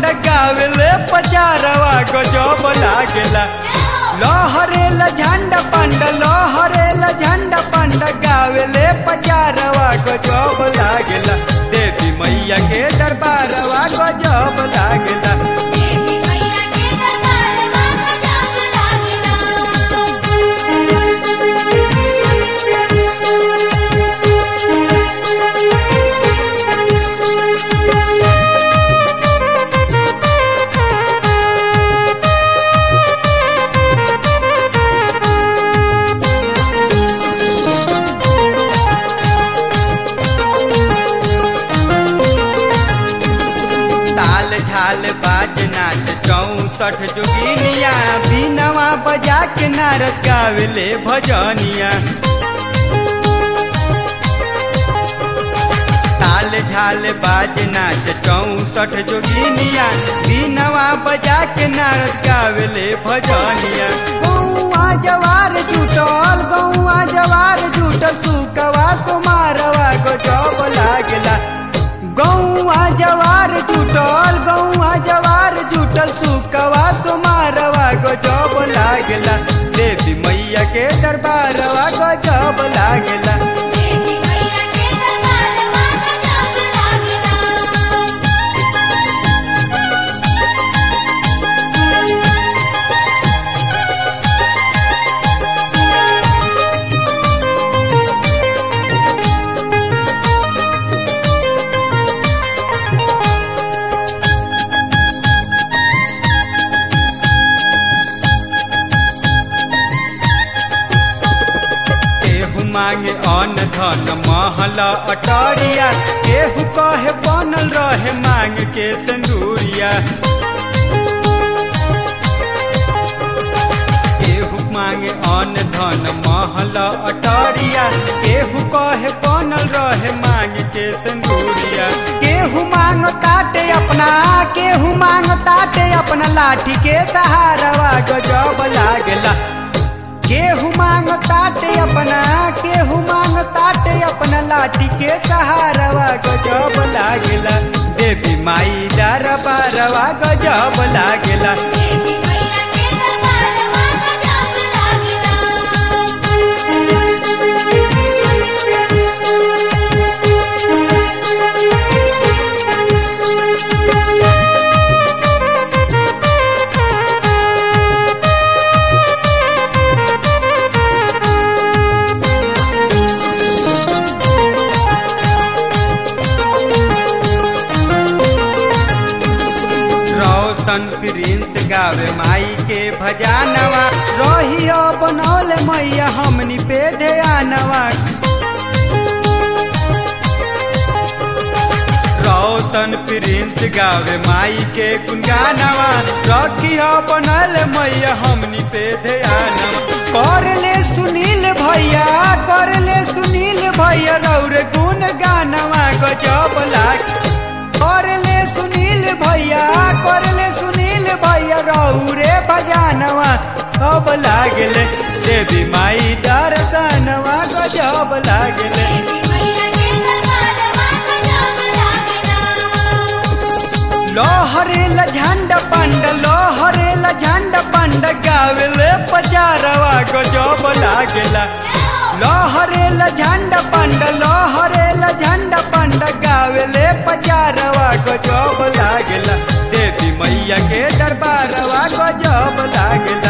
पंड गावेले पचारवा गजब लागेला लहरेला झंडा पंड लहरेला झंडा पंड गावेले पचारवा गजब लागेला देवी मैया के दरबारवा गजब लागेला देवी मैया के दरबारवा गजब ताल झाल बाज नाच चौसठ जोगिनिया बीनवा बजा के नारद गावेले भजनिया ताल झाल बाज नाच चौसठ जोगिनिया बीनवा बजा के नारद गावेले भजनिया गौआ जवार जुटल गौआ जवार जुटल सुकवा सुमारवा गजब लागला गौआ जवार जुटल गौआ जवार जुटल सुकवा सुमारवा गजब लागला देवी मैया के दरबारवा गजब लागला देवी मैया के दरबारवा गजब लागेला केहू मांगे अन्न धन महल अटरिया केहू कहे बनल रहे मांग के सिंदूरिया केहू मांगे अन्न धन महल अटरिया केहू कहे बनल रहे मांग के सिंदूरिया केहू मांग ताटे अपना केहू मांग ताटे अपना लाठी के सहारवा गजब लागला केहू मांग ताटे अपना केहू मांग ताटे अपना लाठी के सहारवा गजब लागेला देवी माई दरबारवा गजब लागेला देवी मैया के दरबारवा गजब लागेला रोशन प्रिंस गावे माई के भजानवा रहियो बनौले मैया हमनी पे ध्यानवा रोशन प्रिंस गावे माई के गुनगानवा रखियो बनल मैया हमनी पे ध्यानवा कर ले सुनील भैया कर ले सुनील भैया रौर गुन गानवा गजब लाग कर ले सुनील भैया कर ले सुनील भैया रौरे बजानवा अब लागले देवी माई दर्शनवा गजब लागले देवी मैया के दरबारवा गजब लागेला लोहरेला झंड पंड लोहरेला झंड पंड गावेले पचारवा गजब लागेला लोहरेला झंड पंड लोहरेला झंड पंड गावेले पचारवा गजब लागेला देवी मैया के दरबारवा गजब लागेला